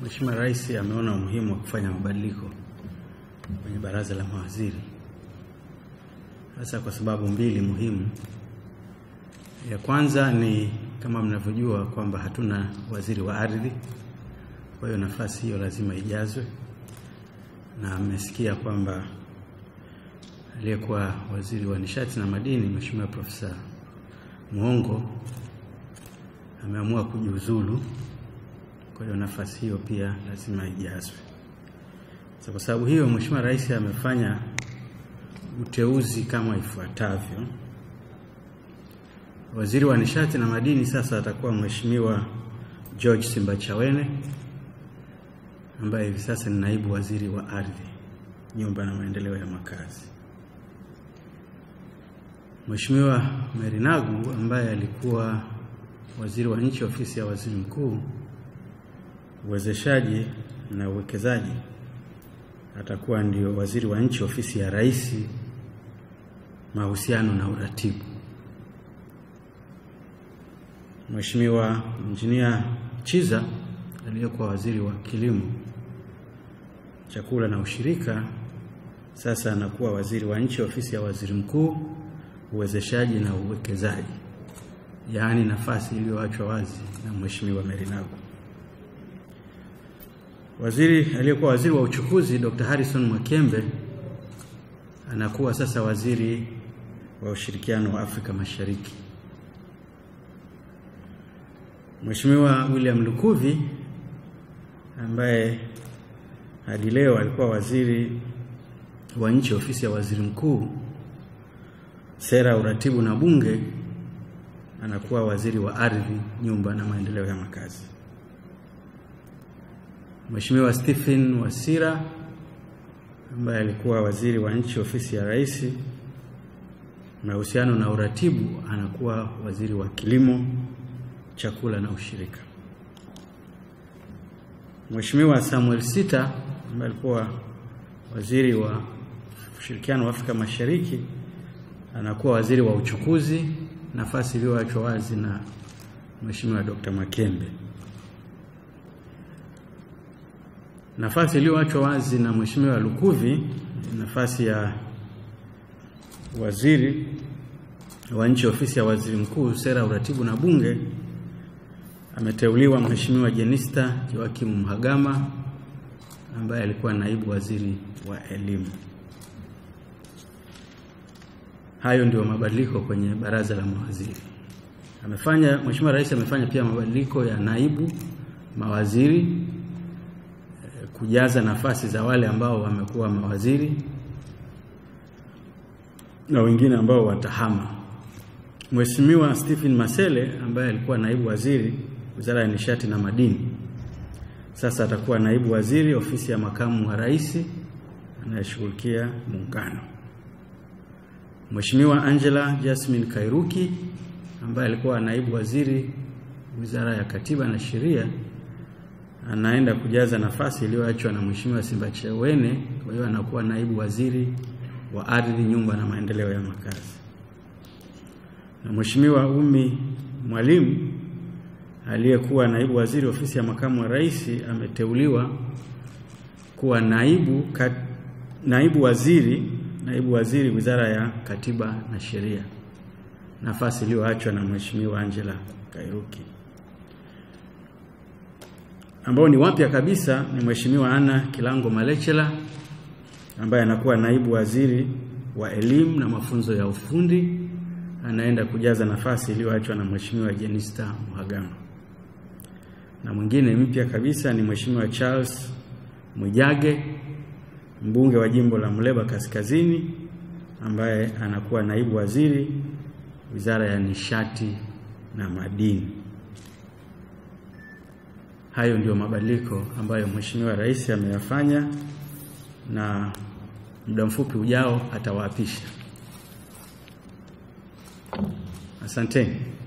Mheshimiwa Rais ameona umuhimu wa kufanya mabadiliko kwenye baraza la mawaziri, hasa kwa sababu mbili muhimu. Ya kwanza ni kama mnavyojua kwamba hatuna waziri wa ardhi, kwa hiyo nafasi hiyo lazima ijazwe, na mmesikia kwamba aliyekuwa waziri wa nishati na madini Mheshimiwa Profesa Muhongo ameamua kujiuzulu. Kwa hiyo nafasi hiyo pia lazima ijazwe. Sasa kwa sababu hiyo, Mheshimiwa Rais amefanya uteuzi kama ifuatavyo. Waziri wa nishati na madini sasa atakuwa Mheshimiwa George Simbachawene ambaye hivi sasa ni naibu waziri wa ardhi, nyumba na maendeleo ya makazi. Mheshimiwa Mary Nagu ambaye alikuwa waziri wa nchi ofisi ya waziri mkuu uwezeshaji na uwekezaji atakuwa ndio waziri wa nchi ofisi ya rais mahusiano na uratibu. Mheshimiwa Injinia Chiza aliyekuwa waziri wa kilimo, chakula na ushirika sasa anakuwa waziri wa nchi ofisi ya waziri mkuu uwezeshaji na uwekezaji, yaani nafasi iliyoachwa wazi na Mheshimiwa Mary Nagu. Waziri aliyekuwa waziri wa uchukuzi Dr. Harrison Mwakembe anakuwa sasa waziri wa ushirikiano wa Afrika Mashariki. Mheshimiwa William Lukuvi ambaye hadi leo alikuwa waziri wa nchi ofisi ya waziri mkuu sera, uratibu na bunge anakuwa waziri wa ardhi, nyumba na maendeleo ya makazi. Mheshimiwa Stephen Wasira ambaye alikuwa waziri wa nchi ofisi ya rais mahusiano na uratibu anakuwa waziri wa kilimo, chakula na ushirika. Mheshimiwa Samuel Sita ambaye alikuwa waziri wa ushirikiano wa Afrika Mashariki anakuwa waziri wa uchukuzi, nafasi iliyoachwa wazi na Mheshimiwa Dr. Makembe. Nafasi iliyoachwa wazi na Mheshimiwa Lukuvi, nafasi ya waziri wa nchi ofisi ya waziri mkuu sera, uratibu na bunge, ameteuliwa Mheshimiwa Jenista Joakim Mhagama ambaye alikuwa naibu waziri wa elimu. Hayo ndio mabadiliko kwenye baraza la mawaziri. Amefanya Mheshimiwa Rais amefanya pia mabadiliko ya naibu mawaziri kujaza nafasi za wale ambao wamekuwa mawaziri na wengine ambao watahama. Mheshimiwa Stephen Masele ambaye alikuwa naibu waziri Wizara ya Nishati na Madini, sasa atakuwa naibu waziri ofisi ya makamu wa rais anayeshughulikia muungano. Mheshimiwa Angela Jasmine Kairuki ambaye alikuwa naibu waziri Wizara ya Katiba na Sheria anaenda kujaza nafasi iliyoachwa na Mheshimiwa Simbachawene, kwa hiyo anakuwa naibu waziri wa ardhi, nyumba na maendeleo ya makazi. Na Mheshimiwa Umi Mwalimu aliyekuwa naibu waziri ofisi ya makamu wa rais ameteuliwa kuwa naibu, kat, naibu waziri naibu waziri Wizara ya Katiba na Sheria, nafasi iliyoachwa na Mheshimiwa Angela Kairuki ambao ni wapya kabisa ni Mheshimiwa Anna Kilango Malechela ambaye anakuwa naibu waziri wa elimu na mafunzo ya ufundi, anaenda kujaza nafasi iliyoachwa na Mheshimiwa Jenista Mhagama. Na mwingine mpya kabisa ni Mheshimiwa Charles Mwijage, mbunge wa jimbo la Muleba Kaskazini, ambaye anakuwa naibu waziri Wizara ya Nishati na Madini. Hayo ndio mabadiliko ambayo Mheshimiwa Rais ameyafanya na muda mfupi ujao atawaapisha. Asanteni.